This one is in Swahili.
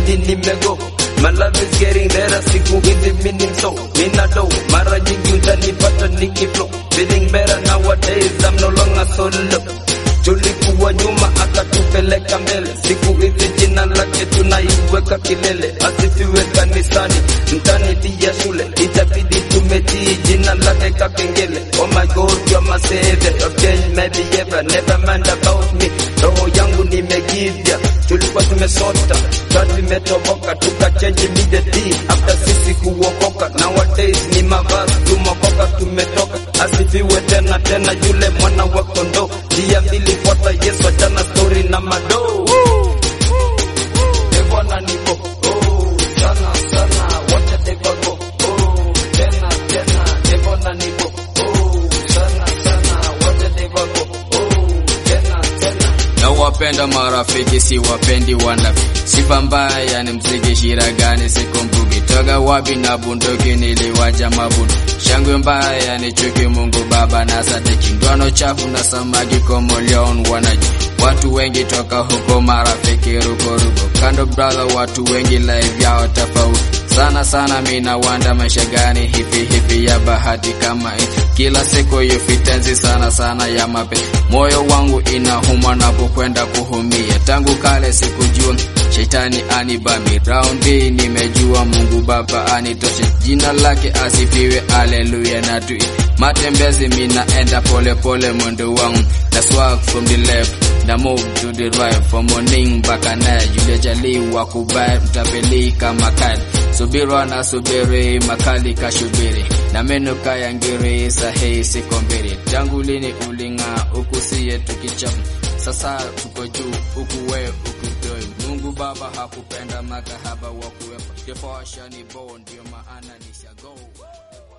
itabidi nimego My love is getting better, siku hizi mini mso Nina do, mara nyingi utanipata nikiflow Feeling better nowadays, I'm no longer solo Tulikuwa nyuma akatupeleka mbele, siku hizi jina lake tunaiweka kilele, asifiwe kanisani, mtani pia shule, itabidi tumetii jina lake kakengele. Oh my God, you're my savior, you've changed maybe ever, never mind about me. Roho yangu nimegivya, tulikuwa tumesota, sasa tumetoboka, tukachange immediately after sisi kuokoka. Nowadays ni mavazi tumokoka, tumetoka, asifiwe tena tena yule mwana wa kondoo, njia mbili fuata Yesu, achana story na madoo. Bwana niko oh, sana sana, wacha deva go oh, tena tena, Bwana niko oh, sana sana, wacha deva go oh, tena tena. na wapenda marafiki si wapendi wanafi sifa mbaya ni mziki shira gani sikumbuki toga wapi na bunduki niliwaja mabundu shangwe mbaya ni chuki mungu baba na sadiki ndoano chafu na samaki komoleon wanaji watu wengi toka huko marafiki rukoruko kando brother watu wengi live yao tofauti sana sana mina wanda maisha gani hivi hivi ya bahati kama hii kila siku yufitenzi sana sana ya mape moyo wangu inahuma napokwenda kuhumia tangu kale sikujua shetani anibami raundi nimejua mungu baba anitoshe jina lake asifiwe aleluya na tui matembezi minaenda pole pole mwendo wangu na swag from the left na move to the right from morning mpaka night yule jaliwa kubai mtapeli kama kali subira na subiri makali kashubiri na meno kaya ngiri sahihi siko mbili tangu lini uling'aa huku siye tukichafu sasa tuko juu huku we ukutoi mungu baba hakupenda makahaba wa kuwepa jefashani bo ndio maana nishago